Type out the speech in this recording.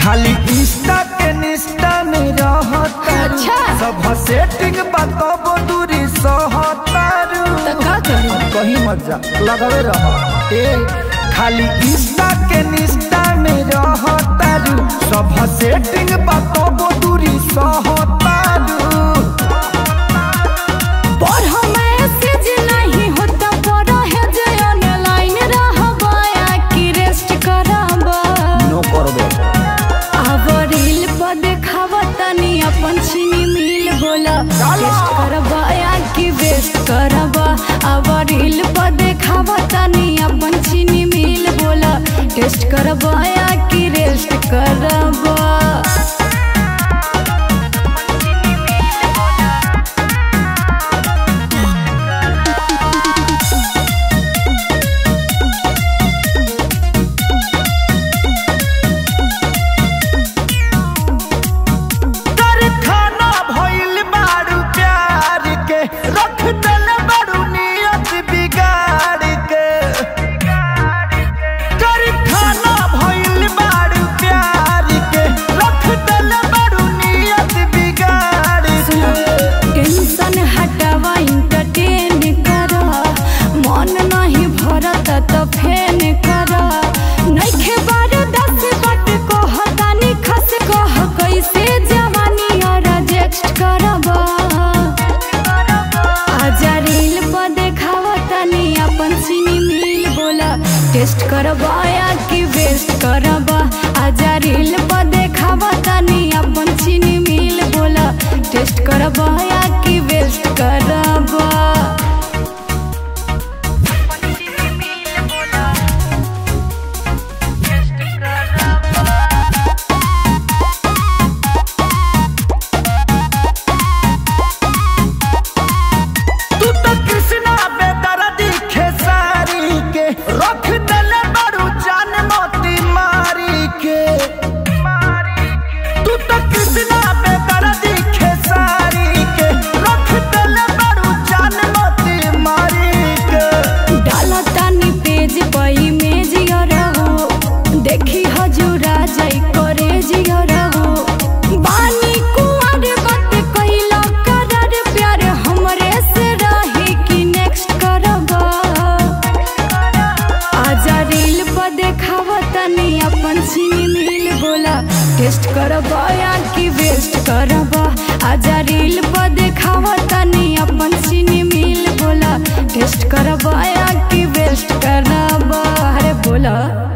खाली इंस्टा के निष्ठा में रहता अच्छा। सब सेटिंग बताबो दूरी सहतारू तो का करी कहीं मत जा लगावे रह ए खाली इंस्टा के निष्ठा में रहतारू सब सेटिंग बताबो दूरी सहतारू पर हम मैसेज नहीं होता पर है जे ऑनलाइन रहबा या कि रेस्ट करबा नो करबे अब रील पर देखावा तनी अपन चीनी मिल बोला टेस्ट करबा या कि वेस्ट करबा अब रील पर देखावा तनी अपन चीनी मिल बोला टेस्ट करबा या कि रेस्ट करबा कारखाना भइल बारू प्यार के रख दल बारू नियत बिगाड़ के कारखाना भइल बारू प्यार के रख दल बारू नियत बिगाड़ के टेंशन हटावा इंटरटेन करा मन नहीं भरत तो फेन करा नइखे बार दस बट को हतानी खस कह कैसे जवानी और रिजेक्ट करबा आजा रील पर देखावा तनी अपन सीनी मिल बोला टेस्ट करबा या कि वेस्ट करबा आजा रील पर देखावा तनी अपन चीनी मिल बोला टेस्ट करबा या कि वेस्ट करबा तू तो कृष्णा बेदर्दी खेसारी के रख दल बारू जान मोती मारी के तू तो कृष्णा बेदर्दी खेसारी के रख दल बारू जान मोती मारी के डाला तानी पेज पर इमेज रहो देखी हजूरा जाई करे रहो बानी कुंवर बात कइला करर प्यार हमरे से रही कि नेक्स्ट करबा आजा रील पर देखावा तनी अपन सीनी मिल बोला टेस्ट करबा या कि वेस्ट करबा आजा रील पर देखावा तनी अपन सीनी मिल बोला टेस्ट करबा या कि वेस्ट करबा अरे बोला